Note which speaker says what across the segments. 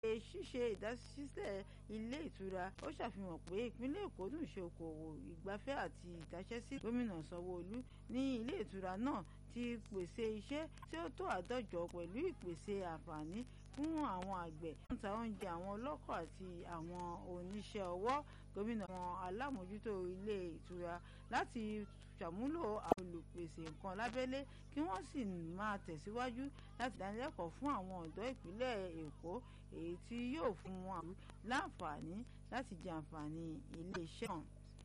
Speaker 1: ṣíṣe ìdásílẹ̀ ilé ìtura ó ṣàfihàn pé ìpínlẹ̀ èkó dùn ṣe okòwò ìgbafẹ́ àti ìdáṣẹ́sí gómìnà sanwó-olú ní ilé ìtura náà ti pèsè iṣẹ́ tí ó tó àádọ́jọ pẹ̀lú ìpèsè àǹfààní fún àwọn àgbẹ̀ tó ń ta oúnjẹ àwọn ọlọ́kọ̀ àti àwọn oníṣẹ́ ọwọ́ gómìnà àwọn alámòjútó ilé ìtura láti ṣàmúlò àwọn olùpèsè nǹkan lábẹ́lé kí wọ́n sì máa tẹ̀síwájú láti dánilẹ́kọ̀ọ́ fún àwọn ọ̀dọ́ ìpínlẹ̀ èkó èyí tí yóò fún wọn láǹfààní láti jẹ àǹfààní iléeṣẹ́ náà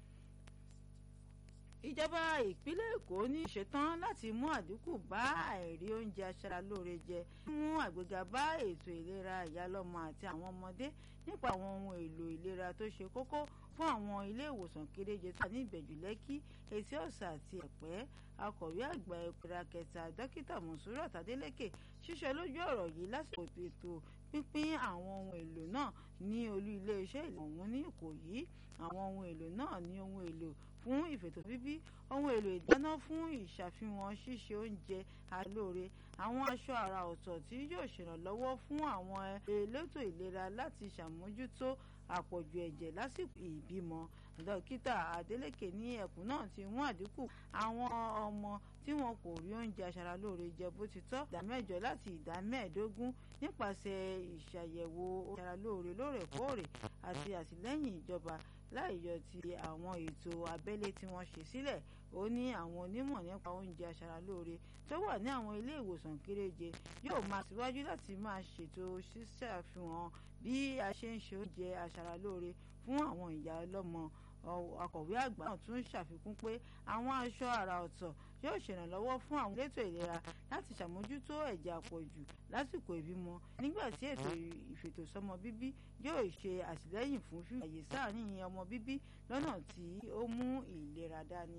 Speaker 1: ìjọba ìpínlẹ̀ èkó ní ìṣetán láti mú àdínkù bá àìrí oúnjẹ aṣaralóore jẹ mú àgbéga bá ètò ìlera ìyálọ́mọ àti àwọn ọmọdé nípa àwọn ohun èlò ìlera tó ṣe kókó fún àwọn ilé ìwòsàn kéréje tó wà ní ìbẹ̀jú lẹ́kí etí ọ̀sà àti ẹ̀pẹ́ akọ̀wé àgbà ìpera kẹta dókítà mọ̀súrà tádélékè ṣíṣe lójú ọ̀rọ̀ yìí lásìkò ètò pínpín àwọn ohun èlò náà ní olú iléeṣẹ́ ìlú ọ̀hún ní ìkòyí àwọn ohun èlò náà ní ohun èlò fún ìfètò bíbí ohun èlò ìdáná fún ìṣàfihàn ṣíṣe oúnjẹ alóore àwọn aṣọ àrà ọ̀tọ̀ tí yóò ṣèrànlọ́wọ́ fún àwọn elétò ìlera láti ṣàmójútó àpọ̀jù ẹ̀jẹ̀ lásìkò ìbímọ dókítà Adeleke ní ẹkùn náà ti mú àdínkù àwọn ọmọ tí wọn kò rí oúnjẹ aṣaralóore jẹ bó ti tọ́ ìdá mẹ́jọ láti ìdá mẹ́ẹ̀ẹ́dógún nípasẹ̀ ìṣàyẹ̀wò aṣaralóore lóòrèkóòrè àti àtìlẹ́yìn ìjọba láì yọ ti àwọn ètò abẹ́lé tí wọ́n ṣe sílẹ̀ ó ní àwọn onímọ̀ nípa oúnjẹ aṣaralóore tó wà ní àwọn ilé ìwòsàn kéréje yóò máa síwájú láti máa ṣètò ṣíṣàfihàn bí a ṣe ń ṣe oúnjẹ aṣaralóore fún àwọn ìyá ọlọ́mọ akọ̀wé àgbà náà tún ṣàfikún pé àwọn aṣọ àrà ọ̀tọ̀ yóò ṣèrànlọ́wọ́ fún àwọn elétò ìlera láti ṣàmójútó ẹ̀jẹ̀ àpọ̀jù lásìkò ìbímọ nígbà tí ètò ìfètòsọ́mọ bíbí yóò ṣe àtìlẹ́yìn fún fífi àyè sáàrin ọmọ bíbí lọ́nà tí ó mú ìlera dání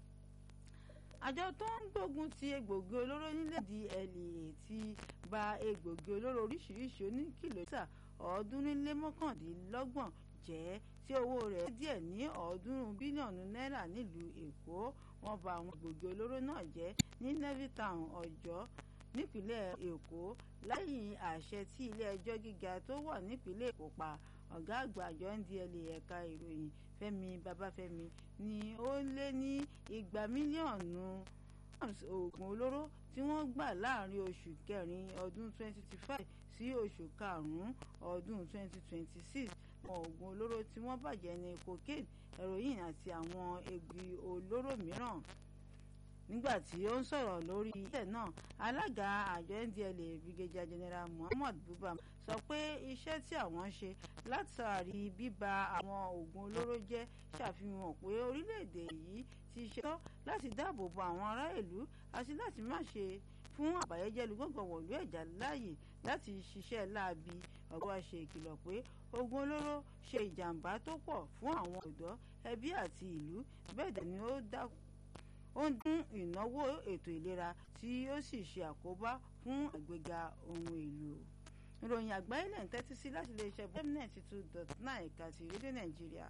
Speaker 1: àjọ tó ń gbógun ti egbògi olóró nílẹ̀ DLEA ti ba egbògi olóró oríṣiríṣi oníkìlómítà ọ̀ọ́dúnrún lé mọ́kàndínlọ́gbọ̀n jẹ́ tí owó rẹ̀ díẹ̀ ní ọ̀ọ́dúnrún bílíọ̀nù náírà nílùú èkó wọ́n bà àwọn egbògi olóró náà jẹ́ ní Levittown ọjọ́ nípínlẹ̀ èkó lẹ́yìn àṣẹ tí ilé ẹjọ́ gíga tó wà nípínlẹ̀ èkó pa ọ̀gá àgbà àjọ NDLEA ẹ̀ka ìròyìn Fẹ́mi Babáfẹ́mi ní ó lé ní igba mílíọ̀nù oògùn olóró tí wọ́n gbà láàrin oṣù kẹrin ọdún 2025 sí oṣù karùn-ún ọdún 2026 àwọn oògùn olóró tí wọ́n bàjẹ́ ní cocaine heroin àti àwọn egbì olóró mìíràn nígbà tí ó ń sọ̀rọ̀ lórí ilẹ̀ náà alága àjọ NDLEA brigadier general Muhammad Buba sọ pé iṣẹ́ tí àwọn ṣe látàrí bíba àwọn oògùn olóró jẹ́ ṣàfihàn pé orílẹ̀-èdè yìí ti ṣetán láti dáàbò bo àwọn ará ìlú àti láti má ṣe fún àbàyẹ́jẹ́lu gbọ̀ngàn wọ̀lú ẹ̀já láàyè láti ṣiṣẹ́ láabi ọ̀gá wa ṣe ìkìlọ̀ pé oògùn olóró ṣe ìjàmbá tó pọ̀ fún àwọn ọ̀dọ́ ẹbí àti ìlú bẹ́ẹ̀ dẹ̀ ni ó dákú ó ń dín ìnáwó ètò ìlera tí ó sì ṣe àkóbá fún àgbéga ohun èlò ìròyìn àgbáyé lẹ́yìn tẹ́tí sí láti iléeṣẹ́ bẹ́mínẹ̀tì two dot nine ẹ̀ka ti rédíò nàìjíríà.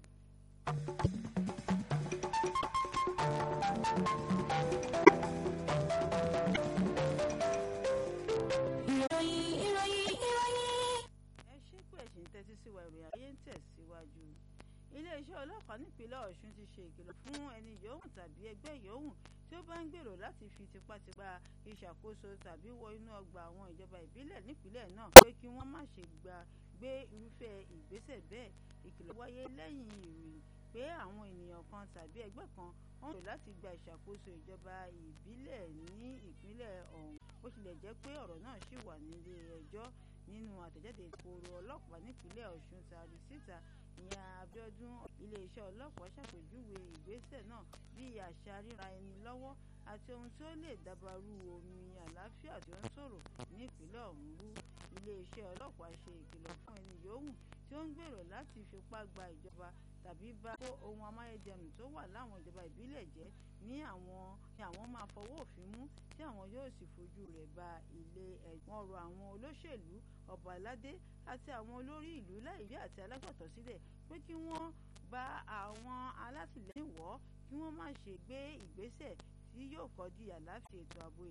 Speaker 2: ìròyìn ìròyìn ìròyìn.
Speaker 1: ẹ ṣe pé ẹ̀sìn tẹ́tí sí wa ìròyìn ayé ń tẹ̀síwájú iléeṣẹ́ ọlọ́pàá nípínlẹ̀ ọ̀ṣun ti ṣe ìkìlọ̀ fún ẹni yòówù tàbí ẹgbẹ́ yòówù tí ó bá ń gbèrò láti fi tipátipá ìṣàkóso tàbí wọ inú ọgbà àwọn ìjọba ìbílẹ̀ nípínlẹ̀ náà pé kí wọ́n má ṣe gba gbé irúfẹ́ ìgbésẹ̀ bẹ́ẹ̀ ìkìlọ̀ wáyé lẹ́yìn ìròyìn pé àwọn ènìyàn kan tàbí ẹgbẹ́ kan wọ́n rò láti gba ìṣàkóso ìjọba ìbílẹ̀ ní ìpínlẹ̀ ọ̀hún bó tilẹ̀ jẹ́ pé ọ̀rọ̀ náà ṣì wà nílé ẹjọ́ nínú àtẹ̀jáde ìkóró ọlọ́pàá nípínlẹ̀ ọ̀ṣun tàbí síta ìyẹn Abíọ́dún iléeṣẹ́ ọlọ́pàá ṣàpèjúwe ìgbésẹ̀ náà bíi àṣà ríra ẹni lọ́wọ́ àti ohun tí ó lè dabarú omi àlàáfíà tí ó ń sọ̀rọ̀ ní ìpínlẹ̀ ọ̀hún rú iléeṣẹ́ ọlọ́pàá ṣe ìkìlọ̀ fún ẹni yòówù tí ó ń gbèrò láti fipá gba ìjọba tàbí bá kó ohun amáyédẹrùn tó wà láwọn ìjọba ìbílẹ̀ jẹ́ ní àwọn ní àwọn máa fọwọ́ òfin mú tí àwọn yóò sì fojú rẹ̀ ba ilé ẹ̀gbọ́n rọ àwọn olóṣèlú ọba aládé àti àwọn olórí ìlú láìrí àti alágbàtọ́ sílẹ̀ pé kí wọ́n bá àwọn alátìlẹ́yìn wọ́ kí wọ́n má ṣe gbé ìgbésẹ̀ tí yóò kọ́ di àlàáfíà ètò ààbò